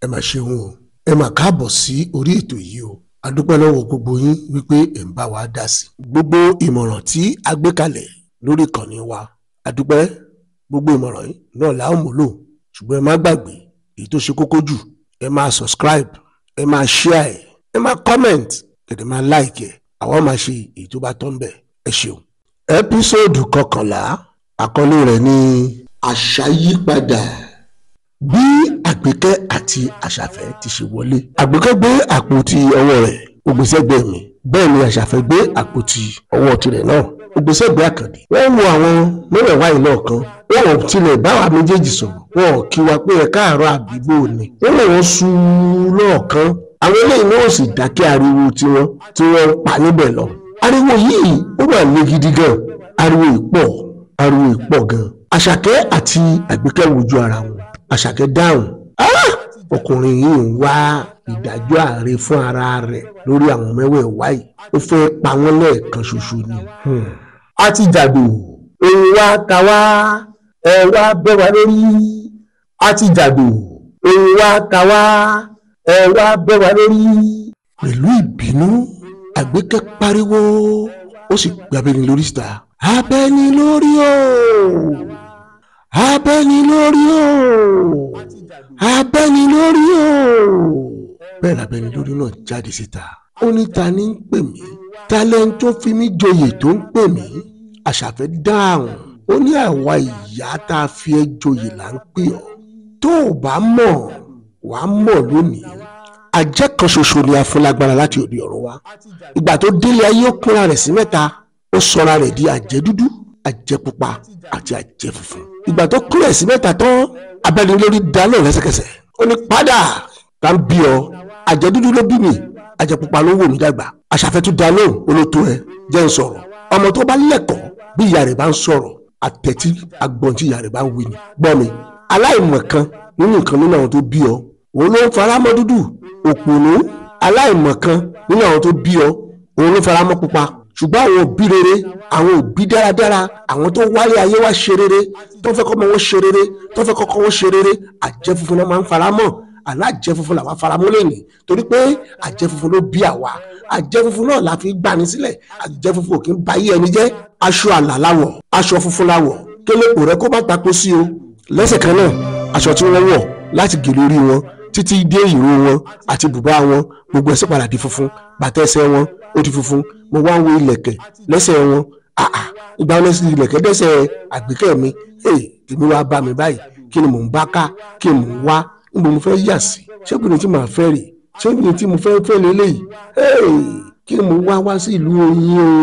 mà ṣeun o ẹ mà káàbọ̀ sí orí ètò yìí o a dúpẹ́ lọ́wọ́ gbogbo yín wípé ẹ̀ ń bá wa dá sí i gbogbo ìmọ̀ràn tí a gbé kalẹ̀ lórí ìkànnì wa a dúpẹ́ gbogbo ìmọ̀ràn yìí náà la ó múlò ṣùgbọ́n ẹ má gbàgbé èyí tó ṣe kókó jù ẹ máa subscribe ẹ máa share ẹ ẹ máa comment ẹ dẹ̀ máa like ẹ àwọn máa ṣe èyí tó bá tọ́ ń bẹ̀ ẹ ṣeun. ẹ́písòdù kọkànlá àkọlé rẹ̀ ní àṣà yípadà bí àgbékẹ́ àti àṣàfẹ́ ti ṣe wọlé. àgbékẹ́ gbé àpótí ọwọ́ rẹ̀ ó gbé sẹ́gbẹ̀ẹ́ mi bẹ́ẹ̀ ni àṣàfẹ́ gbé àpótí ọwọ́ tirẹ̀ náà ó gbé sẹ́gbẹ̀ẹ́ àkàndé. wọ́n wo àwọn mẹ́wẹ̀ẹ̀wá yìí lọ́ọ̀kan wọn ò tilẹ̀ báwa méjèèjì sọ̀rọ̀ wọn ò kí wa pé ẹ káàárọ̀ àbígbó ni. wọ́n lè wọ́n sú lọ́ọ̀kan àwọn eléyìí náà sì dákẹ́ ariwo tiwọn tí wọ́n ń pa níbẹ̀ lọ. ariwo yìí ó wà ní gidi gan ariwo ìpọ̀ ariwo ìpọ̀ gan. àṣàkẹ́ àti àgbékẹ́ wojú ara wọn àṣàkẹ́ dáhùn "Ah! ọkùnrin yìí ń wá ìdájọ́ ààrẹ fún ara rẹ̀ lórí àwọn mẹ́wẹ̀ẹ̀wá yìí ó fẹ́ pa wọ́n lẹ́ẹ̀kan ṣoṣo ni. Hmm. a ti jàdù òun wá ta wá ẹ wá bẹ́ wa lórí a ti jàdù òun wá ta wá ẹ wá bẹ́ wa lórí. pẹ̀lú ìbínú àgbékẹ́ pariwo ó sì gbé abẹ́ni lórí síta. abẹ́ni lórí o abẹ́ni lórí o abẹ́ni lórí o bẹ́ẹ̀ labẹ́ni lórí náà jáde síta ó ní ta ni ń pè mí talẹ́ni tó fi mí joyè tó ń pè mí àṣàfẹ́ dáhùn ó ní àwa ìyá tá a fi ẹ́ joyè là ń pè ọ́ tó o bá mọ̀ wàá mọ̀ lónìí àjẹ́ kan ṣoṣo ni a fún lágbára láti òde ọ̀run wá ìgbà tó délé ayé ó kúnra rẹ̀ sí mẹ́ta ó sọra rẹ̀ di àjẹ́ dúdú àjẹ́ pupa àti àjẹ́ funfun ìgbà tó kúnra sí mẹ́ta tán abẹ́ni lórí dáná lẹ́sẹ̀kẹsẹ̀ ó ní padà tá ń bí ọ àjẹ́ dúdú ló bí mi àjẹ́ pupa ló wò mí dàgbà àṣàfẹ́ tó dáná olótó ẹ jẹ́ ń sọ̀rọ̀ ọmọ tó bá lẹ́kọ̀ọ́ bí ìyá rẹ̀ bá ń sọ̀rọ̀ àtẹ̀tí agbọ̀n tí ìyá rẹ̀ bá ń wí ni gbọ́ mi aláìmọ̀kan nínú nǹkan nínú àwọn tó bí ọ òun ló ń faramọ́ dúdú òpònú aláìmọ̀kan nínú àwọn tó bí ọ òun ló faramọ́ pupa ṣùgbọ́n àwọn òbí rere àwọn òbí dáradára àwọn tó wáyé ayé wá ṣe rere tó fẹ́ kọ́mọ wọn ṣe rere tó fẹ́ kọ́kọ́ wọn ṣe rere àjẹ́ funfun náà máa ń faramọ́ alájẹ́ funfun làwa faramọ́ lẹ́nìí torí pé àjẹ́ funfun ló bí àwa àjẹ́ funfun náà la fi gbani sílẹ̀ àjẹ́ funfun ò kí ń ba ayé ẹni jẹ́ aṣọ àlà láwọ̀ aṣọ funfun láwọ̀ kélépò rẹ kó má tako sí o lẹ́sẹ̀ kan náà aṣọ tí wọ́n wọ̀ láti gèlè orí wọn títí dé ìró wọn àti bùbá wọn gbogbo ẹsẹ̀ padà di funfun bàtà ẹsẹ̀ wọn ó di funfun mo wá ń wo ilẹ̀kẹ̀ lẹ́sẹ̀ wọn àà ìgbà wọn lẹ́sẹ̀ ilẹ̀kẹ̀ dẹ́sẹ̀ àgbékẹ́ mi ee tèmi wá bá mi báyìí kí ni mò ń bá ká kí ni mò ń wá níbo mo fẹ́ yà sí ṣé kí ni tí màá fẹ́ rè ṣé kí ni tí mo fẹ́ fẹ́ lélẹ́yìí ee kí ni mò ń wá wá sí ìlú oyin o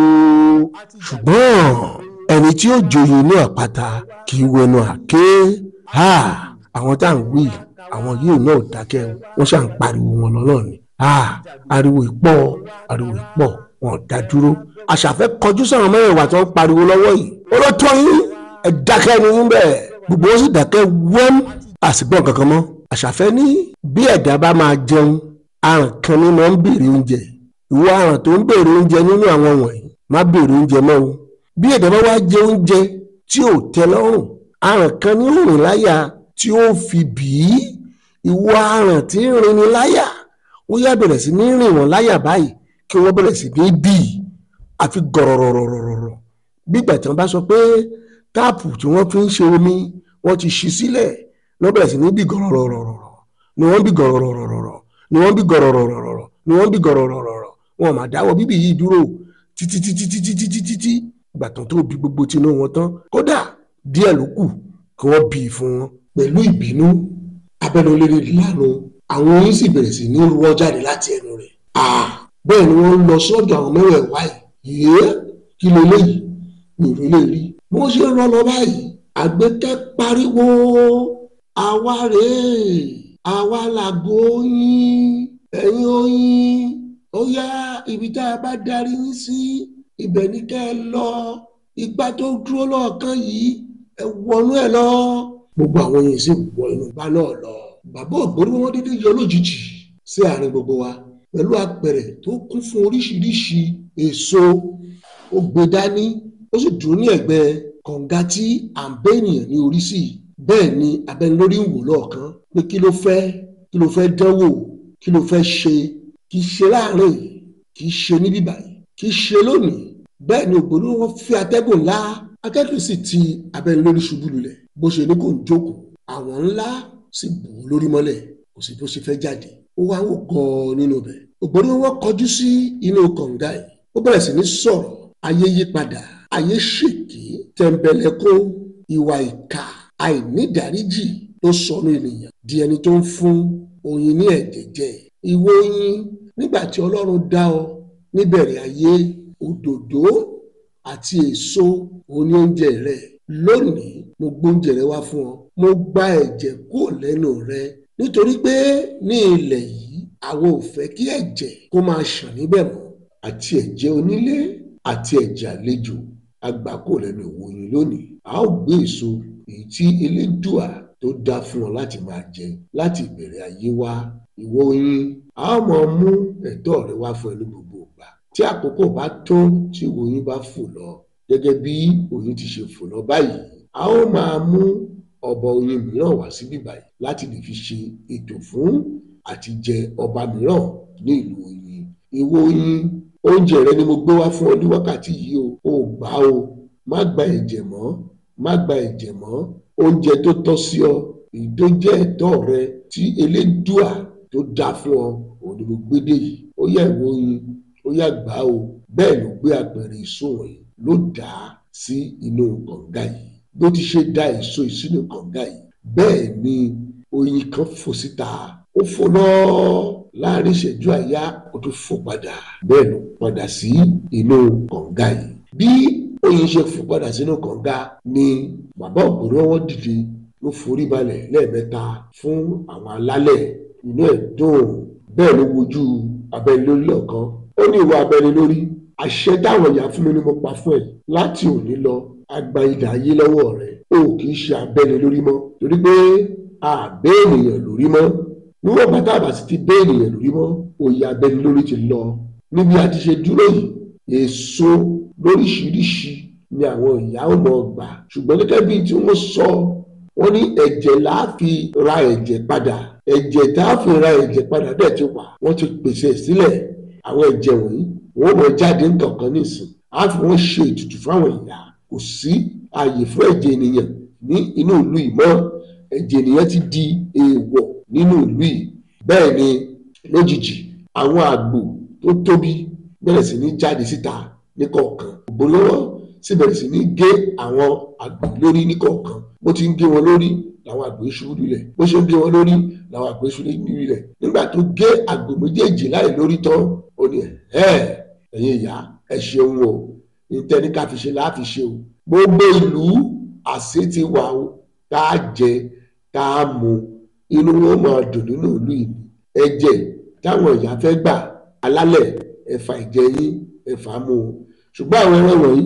ṣùgbọ́n ẹni tí ó joyè inú àpáta kì í wẹnu àké ha àwọn tá à ń wí àwọn yìí náà dákẹ́ wọ́n ṣà ń pariwo wọn lọ́nà ni ah ariwo ìpọ̀ ariwo ìpọ̀ wọn ò dá dúró àṣàfẹ́ kọjú sọ̀rọ̀ mẹ́rẹ̀ẹ̀wá tí wọ́n pariwo lọ́wọ́ yìí olótó yín ẹ dákẹ́ ni yín bẹ́ẹ̀ gbogbo wọn sì dákẹ́ wẹ́m àsìgbọ́n kankan mọ́ àṣàfẹ́ ní bí ẹ̀dá bá máa jẹun àrùn kan ní máa ń béèrè oúnjẹ ìwọ àrùn tó ń béèrè oúnjẹ nínú àwọn wọ̀nyí má béèrè oúnjẹ mọ́ o bí ẹ̀dá bá wá jẹ oúnjẹ tí ò tẹ́ lọ́rùn àrùn kan ní rìn láyà tí ó fi bì í ìwọ àrùn tí ń rin ni láyà ó yá bẹ̀rẹ̀ sí ní rìn wọ́n láyà báyìí kí wọ́n bẹ̀rẹ̀ sí ní bì í àfi gọ̀rọ̀rọ̀rọ̀rọ̀rọ̀ bígbà tí wọ́n bá sọ pé táàpù tí wọ́n fi ń ṣe omi wọ́n ti ṣí sílẹ̀ ní wọ́n bẹ̀rẹ̀ sí ní bì gọ̀rọ̀rọ̀rọ̀rọ̀ ni wọ́n bì gọ̀rọ̀rọ̀rọ̀rọ̀ ni wọ́n bì gọ̀rọ̀rọ̀rọ̀rọ̀ ni wọ́n bì gọ̀rọ̀rọ̀rọ̀rọ̀ wọn máa dáwọ́ bíbì yìí dúró títí títí títí títí títí ìgbà tán tó bí gbogbo tinú wọn tán kódà díẹ̀ ló kù kí wọ́n bì í fún wọn pẹ̀lú ìbínú abẹnulérè lánàá àwọn oyin sì bẹ̀rẹ̀ sí ní rọ́ jáde láti ẹnu rẹ̀ bẹ́ẹ̀ ni wọ́n lọ sọ́dọ̀ àwọn mẹ́wẹ̀ẹ̀wá yìí yéé kí ló léyìí mi ò lè rí bí wọ́n ṣe ń rọ́ lọ báyìí àgbẹ̀kẹ́ pariwo àwa rèé àwa làgbo oyin ẹ̀yin oyin ó yá ibi tá a bá darí yín sí ibẹ̀ ní kẹ́ ẹ lọ igbá tó dúró lọ́ọ̀kan yìí ẹ wọnú ẹ lọ gbogbo àwọn yìí sì wọ inú igbá náà lọ bàbá ògbórí wọn dédé yọ lójijì sí àárín gbogbo wa pẹ̀lú apẹ̀rẹ̀ tó kún fún oríṣiríṣi èso ó gbé dání ó sì dúró ní ẹ̀gbẹ́ kànga tí à ń bẹ́ ènìyàn ní orí sí bẹ́ẹ̀ ni abẹnulórí ń wò lọ́ọ̀kan pé kí ló fẹ́ kí ló fẹ́ dánwò kí ló fẹ́ ṣe kì í ṣe láàrin yìí kì í ṣe níbí báyìí kì í ṣe lónìí bẹ́ẹ̀ ni ògbóni wọn fi atẹ́gùn ńlá akẹ́kọ̀ọ́ sì ti abẹ́ni lórí ṣubú lulẹ̀ bó ṣe ní kò ń jókòó àwọn ńlá sì bù ú lórí mọ́lẹ̀ kò sí bó ṣe fẹ́ jáde ó wá wò gan-an nínú bẹ̀ ògbóni wọn kọjú sí inú kànga yìí ó bẹ̀rẹ̀ sí ní sọ̀rọ̀ ayé yí padà ayé ṣèké tẹ̀m̀bẹ̀lẹ̀kún ìwà ìkà àìnídàríjì ló sọnù ènìyàn di ẹni tó ń fún oyin ní ẹ̀jẹ̀ jẹ ìwọ oyin nígbà tí ọlọ́run dá ọ níbẹ̀rẹ̀ ayé òdòdó àti èso òní oúnjẹ rẹ lónìí mo gbóúnjẹ rẹ wá fún ọ mo gba ẹ̀jẹ̀ kúrò lẹ́nu rẹ nítorí pé ní ilẹ̀ yìí àwọn ò fẹ́ kí ẹ̀jẹ̀ kó máa ṣàn níbẹ̀ mọ́ àti ẹ̀jẹ̀ onílé àti ẹ̀jẹ̀ àlejò agbáko lẹ́nu ìwò yín lónìí a ó gbé èso èyí tí elédùà tó dá fún ọ láti máa jẹ láti ìbẹ̀rẹ̀ ayé wá ìwọ yín a ó máa mú ẹ̀tọ́ rẹ wá fún ẹ ní gbogbo ìgbà tí àkókò bá tó tí ìwọ yín bá fò lọ gẹ́gẹ́ bí oyin ti ṣe fò lọ báyìí a ó máa mú ọba oyin mìíràn wá síbí báyìí láti lè fi ṣe ètò fún àti jẹ ọba mìíràn ní ìlú oyin ìwọ oyin oúnjẹ rẹ ni mo gbé wá fún ọ ní wákàtí yìí o ò gbà o má gba ẹ̀jẹ̀ mọ́ má gba ẹ̀jẹ̀ mọ́ oúnjẹ tó tọ́ sí ọ èyí tó jẹ́ ẹ̀tọ́ rẹ tí elédùà tó dá fún ọ òun ni mo gbé dé yìí ó yá ìwọ oyin ó yá gbà o bẹ́ẹ̀ ló gbé apẹ̀rẹ̀ èso wọ̀nyí ló dà á sí inú kànga yìí bó ti ṣe dá èso yìí sínú kànga yìí bẹ́ẹ̀ ni oyin kan fò síta ó fò lọ́ọ́ láàrin ìṣẹ́jú àyá ó tún fò padà bẹ́ẹ̀ ló padà sí inú kànga yìí bí oyin ṣe fò padà sínú kànga ni bàbá ògbóni ọwọ́ dìde ló forí balẹ̀ lẹ́ẹ̀mẹ́ta fún àwọn alálẹ̀ inú ẹ̀ dùn bẹ́ẹ̀ ló wojú abẹ́ni lórí lọ́ọ̀kan ó ní ìwà abẹ́ni lórí àṣẹ táwọn ìyá fún mi ni mo pa fún ẹ láti òní lọ agba idà ayé lọ́wọ́ rẹ̀ o kì í ṣe abẹ́ni lórí mọ́ torí pé àbẹ́ ènìyàn lórí mọ́ níwọ̀n bàtà àbá sì ti bẹ́ ènìyàn lórí mọ́ òye abẹ́ni lórí ti lọ níbi a ti ṣe dúró yìí èso lóríṣiríṣi ni àwọn ìyá ò mọ̀ gbà ṣùgbọ́n gẹ́gẹ́ bíi tí wọ́n sọ wọ́n ní ẹ̀jẹ̀ là á fi ra ẹ̀jẹ̀ padà ẹ̀jẹ̀ tá a fi ra ẹ̀jẹ̀ padà dẹ̀ ti wà wọ́n ti pèsè sílẹ̀ àwọn ẹ̀jẹ̀ wọ̀nyí wọ́n mọ̀ jáde nǹkankan nísìn á fi wọ́n ṣe ètùtù fáwọn ìyá kò sí ààyè fún ẹ̀jẹ̀ ènìyàn ní inú ìlú yìí mọ́ ẹ̀jẹ̀ ènìyàn ti di èèwọ̀ nínú ìlú yìí bẹ́ẹ̀ ni lójijì àwọn àgbò tó tóbi bẹ̀rẹ̀ sí ní jáde síta níkọ̀ọ̀kan ògbólọ́wọ́ sì bẹ̀rẹ̀ sí ní gé àwọn àgbò lórí níkọ̀ọ̀kan bó ti ń gé wọn lórí làwọn àgbò ṣubú lulẹ̀ bó ṣe ń gé wọn lórí làwọn àgbò ṣubú lulẹ̀ nígbà tó gé àgbò méjèèjì láì lórí tán ó ní ẹ̀ ẹ̀yin ìyá ẹ ṣeun o ìtẹ́ni ká fi ṣe láàfi ṣe o gbogbo ìlú àṣẹ ti wà o tá a jẹ tá a mu inú wọn máa dùn nínú ìlú yìí ẹ̀jẹ̀ táwọn ìyá fẹ́ gbà alálẹ̀ ẹ̀fà ìjẹ́ yín ẹ̀fà mú o ṣùgbọ́n àwọn ẹran wọ̀nyí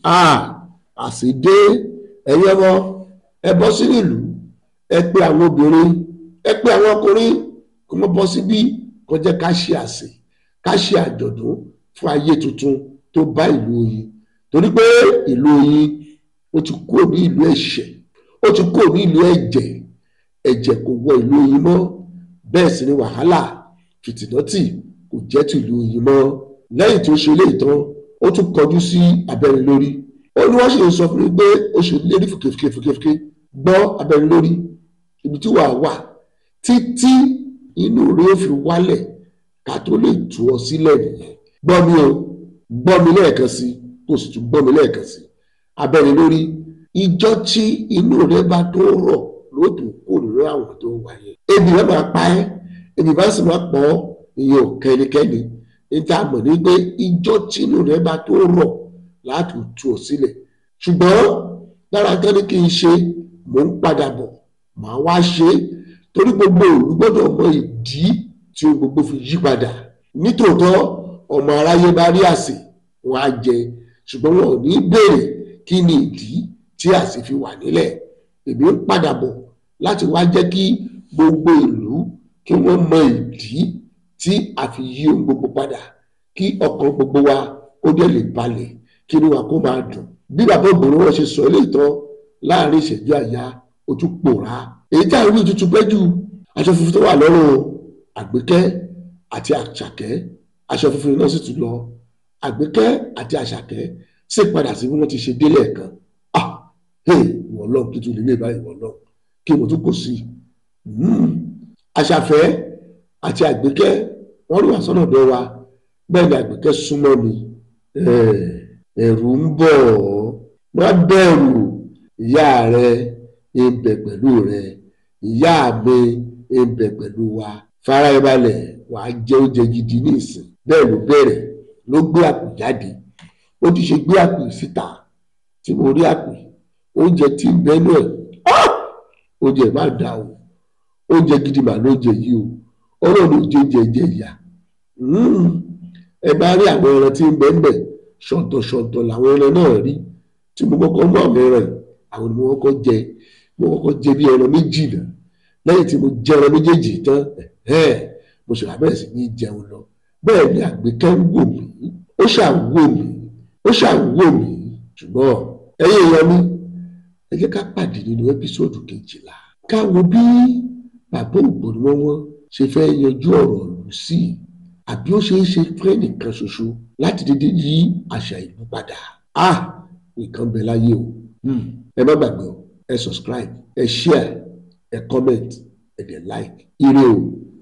àṣìdé ẹ̀yin ọmọ ẹ bọ́ sínú ìlú ẹ pé àwọn obìnrin ẹ pé àwọn ọkùnrin kó mọ́ bọ́ síbí kó jẹ́ ká ṣe àsè ká ṣe àjọ̀dún fún ayé tuntun tó bá ìlú Oyin torí pé ìlú Oyin ó ti kúrò ní ìlú ẹ̀ṣẹ̀ ó ti kúrò ní ìlú ẹ̀jẹ̀ ẹ̀jẹ̀ kò wọ ìlú Oyin mọ́ bẹ́ẹ̀ sì ni wàhálà fìtìnọ́tì kò jẹ́ ti ìlú Oyin mọ́ lẹ́yìn tí ó ṣe eléyìí tán ó tún kọjú sí abẹ́rẹ́ lórí ó ní wọ́n sì ń sọ fún mi pé ó ṣe lérí fòkèfòkèfòkè gbọ́ abẹ́rẹ́ lórí ibi tí wàá wà títí inú rẹ̀ ó fi wálẹ̀ ká tó lè tú ọ sílẹ̀ nìyẹn gbọ́ mi o gbọ́ mi lẹ́ẹ̀kan sí kó sì tún gbọ́ mi lẹ́ẹ̀kan sí abẹ́rẹ́ lórí ìjọ tí inú rẹ̀ bá tó rọ̀ lóòtú kò nínú àwọn tó wà yẹn ebi rẹ̀ máa pa ẹ́ ebi bá sì máa pọ̀ ìyẹn ò kẹ́nikẹ́ni níta mọ̀ ní pé ìjọ tínú rẹ̀ bá tó rọ̀ láti tú ọ sílẹ̀ ṣùgbọ́n lára kan ní kí n ṣe mò ń padà bọ̀ màá wá ṣe é torí gbogbo òru gbọ́dọ̀ mọ ìdí tí o gbogbo fi yí padà nítòótọ́ ọmọ aráyé bá rí àsè wọn á jẹ ṣùgbọ́n wọn ò ní béèrè kí ni ìdí tí àsè fi wà nílẹ̀ èmi ń padà bọ̀ láti wá jẹ́ kí gbogbo ìlú kí wọ́n mọ ìdí tí a fi yí ohun gbogbo padà kí ọkàn gbogbo wa ó dẹ̀ lè balẹ̀ kí inú wa kó máa dùn bí bàbá ògbóni wọn ṣe sọ eléyìí tán láàrin ìṣẹ́jú àyà ojú pòórá èyí tí àwọn ìlú tuntun pẹ́ jù aṣọ funfun tó wà lọ́rùn àgbékẹ́ àti àṣàkẹ́ aṣọ funfun náà sì tún lọ àgbékẹ́ àti àṣàkẹ́ sì padà sí bí wọ́n ti ṣe délé ẹ̀kan ah hey wọ́n lọ kí tún lè lè báyìí wọ́n lọ kí mo tún kò sí àṣàfẹ́ àti àgbékẹ́ wọ́n rí wà sọ́nà ọ̀dọ̀ wa bẹ́ẹ̀ ni àgbékẹ́ súnmọ́ mi ẹ̀rù ń bọ̀ wọ́n bẹ̀rù ìyá rẹ ń bẹ pẹ̀lú rẹ ìyá mi ń bẹ pẹ̀lú wa fara ẹ balẹ̀ wà á jẹ oúnjẹ gidi ní ìsìn bẹ́ẹ̀ ló bẹ̀rẹ̀ ló gbé àpò jáde ó ti ṣe gbé àpò síta tí mo rí àpò oúnjẹ tí ń bẹ́ẹ̀ náà oúnjẹ má dà o oúnjẹ gidi mà lóúnjẹ yìí o ọlọ́run oúnjẹ jẹ jẹ ìyá ẹ bá rí àwọn ẹran tí ń bẹ ń bẹ ṣọ̀tọ̀ṣọ̀tọ̀ làwọn ẹran náà rí tí mo kọ́kọ́ mú àwọn ẹran yìí àwọn ni mo kọ́kọ́ jẹ mo kọ́kọ́ jẹ bí ẹran méjì náà lẹ́yìn tí mo jẹ ẹran méjèèjì tán mo ṣe wá bẹ̀rẹ̀ sí ní jẹun lọ bẹ́ẹ̀ ni àgbékẹ́ ń wò mí ó ṣàwò mí ó ṣàwò mí ṣùgbọ́n ẹ̀yin èèyàn mi ẹ jẹ́ ká pàdé nínú ẹ́písòdù kejìlá ká wo bí bàbá ògbóni wọn wọn ṣe fẹ́ yanjú ọ̀rọ̀ lù sí i àbí ó ṣeé ṣe fẹ́ nìkan ṣoṣo láti dédé yí àṣà ìlú padà ah nǹkan bẹ láyé o ẹ má gbàgbé o ẹ subscribe ẹ share ẹ comment ẹ dẹ̀ like ire o.